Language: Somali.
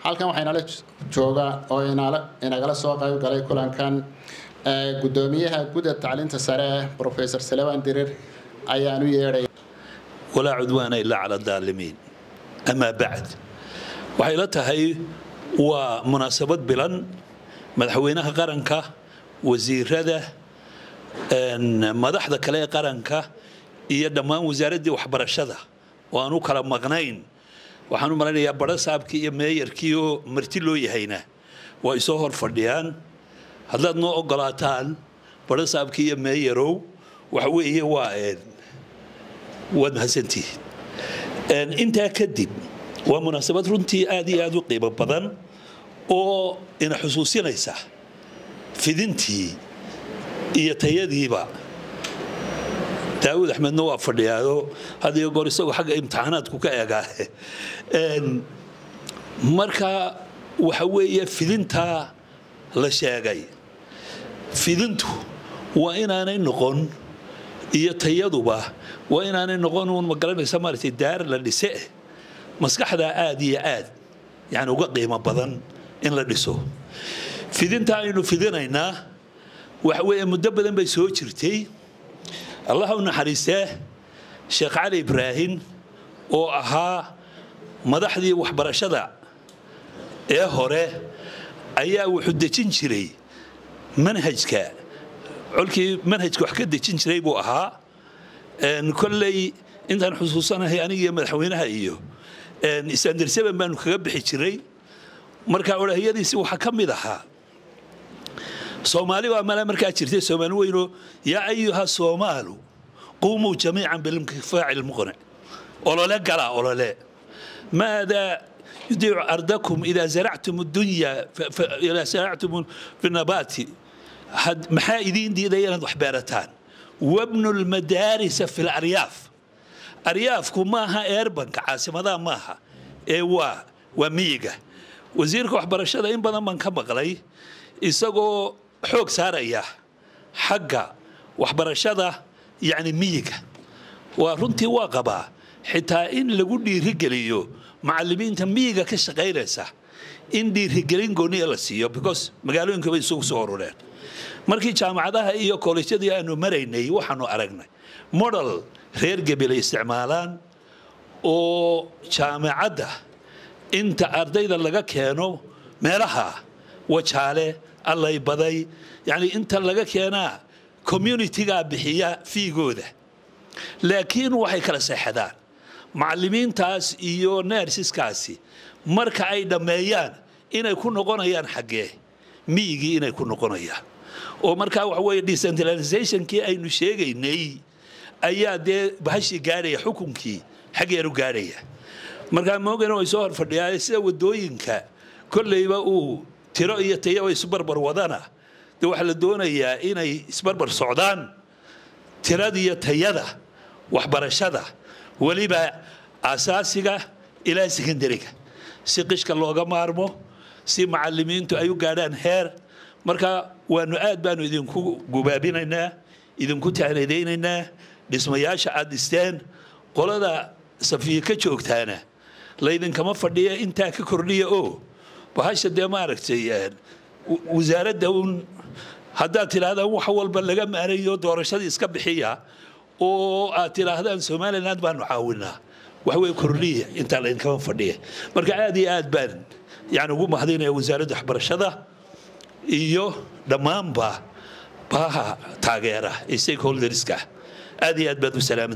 halkan waxaa inala jooga oo inagala soo qayb galay kulankan gudoomiyaha gudda tacliinta sare professor salawan dirir ayaan u yeedhay walaa cudwaana ilaa cala daalimiin amaa bacd waxay la tahay waa munaasabad bilan madaxweynaha qaranka wasiirada madaxda kale ee qaranka iyo dhammaan wasaaraddii waxbarashada oo aan u kala maqnayn waxaan u malaynayaa barasaabkii iyo meeyarkii oo marti loo yahayna waa isoo hor fadhiyaan haddaad noo ogolaataan barasaabkii iyo meeyarow waxa weeye waa waad mahadsantihiin intaa kadib waa munaasabad runtii aad iyo aad u qiimo badan oo ina xusuusinaysa fidintii iyo tayadiiba daawud axmedna waa fadhiyaado had iyo goor isagoo xagga imtixaanaadku ka eegaa marka waxa weeye fidintaa la sheegay fidintu waa inaanay noqon iyo tayaduba waa inaanay noqon uun magaranaysa maaragtay daar la dhise maskaxdaa aad iyo aad yani uga qiimo badan in la dhiso fidinta aynu fidinaynaa waxa weeye muddo badan bay soo jirtay allah u naxariistee sheekh cali ibraahim oo ahaa madaxdii waxbarashada ee hore ayaa wuxuu dejin jiray manhajka colkii manhajka wax ka dejin jiray buu ahaa kolley intaan xusuusanahay anigiiyo madaxweynaha iyo isandarsaban baanu kaga bixi jiray marka odhahyadiisi waxaa ka mid ahaa soomaali baa mala markaa jirtay soomaali weyno yaa ayuha soomaalu qumuu jamiican bilimkifaaci lmuqnic olole gala olole maadaa yudiicu ardakum idaa zaractum dunya idaa zaractum fi nabaati maxaa idiin diidaya inaad wax beerataan wabnu lmadaarisa fi laryaaf aryaafku maaha eerbanka caasimadaha maaha ee waa waa miyiga wasiirka waxbarashada in badan baan ka maqlay isagoo xoog saaraya xagga waxbarashada yacni miyiga waa runtii waa qabaa xitaa in lagu dhiirigeliyo macallimiinta miyiga ka shaqaynaysa in dhiirigelin gooniya la siiyo because magaalooyinka bay isugu soo urureen markii jaamacadaha iyo koolejyadii aanu maraynay waxaanu aragnay model reer gebel ay isticmaalaan oo jaamacadda inta ardayda laga keeno meelaha wajaale allay baday yani inta laga keenaa communitigaa bixiya fiigooda laakiin waxay kala seexadaan macallimiintaas iyo nersiskaasi marka ay dhammeeyaan inay ku noqonayaan xaggee miyigii inay ku noqonayaan oo markaa waxa weeye decentralizationkii aynu sheegaynay ayaa dee bahashii gaadhaya xukunkii xaggeenu gaadhaya markaa moogana way soo horfadhiyaa sida wadooyinka kolleyba uu tiro iyo tayaba isbarbar wadana de waxaa la doonayaa inay isbarbar socdaan tiradiyo tayada waxbarashada weliba asaasiga ilaa sekondariga si qishka looga maarmo si macalimiintu ay u gaadhaan heer marka waanu aad baanu idinku gubaabinaynaa idinku tahnadaynaynaa dhismayaasha aad dhisteen qolada safiye ka joogtaana laydinkama fadhiya intaa ka kordhiya oo bahasha dee maaragtay wasaaradda uun haddaad tidhaahdaan wax walba laga maarayo doorashadii iska bixiya oo aad tidhaahdaan somaliland baanu caawinaa waxwey kordhiya intaa laydinkama fadhiya marka aad iyo aad baan yani ugu mahadinaya wasaaradda waxbarashada iyo dhammaanba baha taageera ee stakeholderska aad iyo aad baad u salaamay